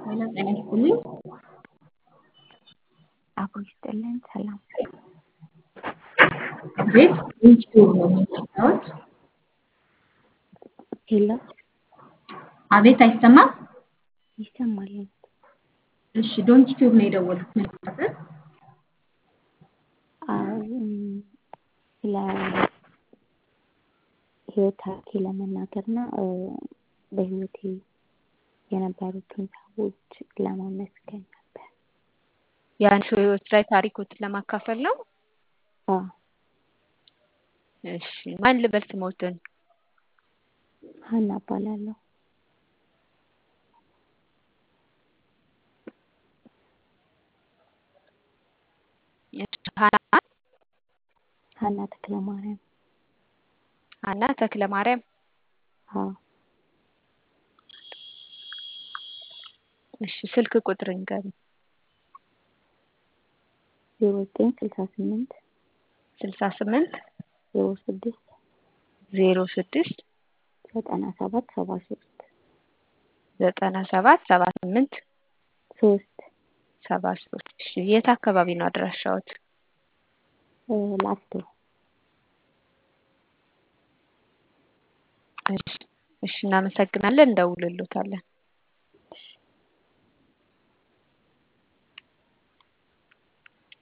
ጤና ይስጥልኝ። አብሮ ይስጥልን። ሰላም ቤት ዩቲዩብ ነው የሚሰራው። ሄሎ አቤት አይሰማም? ይሰማል። እሺ ዶንት ዩቲዩብ ነው የደወልኩት። ምን ነበር? አዎ ስለ ህይወት ታሪኬ ለመናገርና በህይወቴ የነበሩትን ሰዎች ለማመስገን ነበር። የአንድ ሰው ህይወት ላይ ታሪኮትን ለማካፈል ነው። አዎ እሺ ማን ልበል ስሞትን? ሀና እባላለሁ። ሀና ሀና ተክለ ማርያም። ሀና ተክለ ማርያም። አዎ እሺ ስልክ ቁጥር ንገሪኝ። ዜሮ ዘጠኝ ስልሳ ስምንት ስልሳ ስምንት ዜሮ ስድስት ዜሮ ስድስት ዘጠና ሰባት ሰባ ሶስት ዘጠና ሰባት ሰባ ስምንት ሶስት ሰባ ሶስት እሺ የት አካባቢ ነው አድራሻዎት? ላፍቶ እሺ እሺ እናመሰግናለን። እንደውልሎታለን።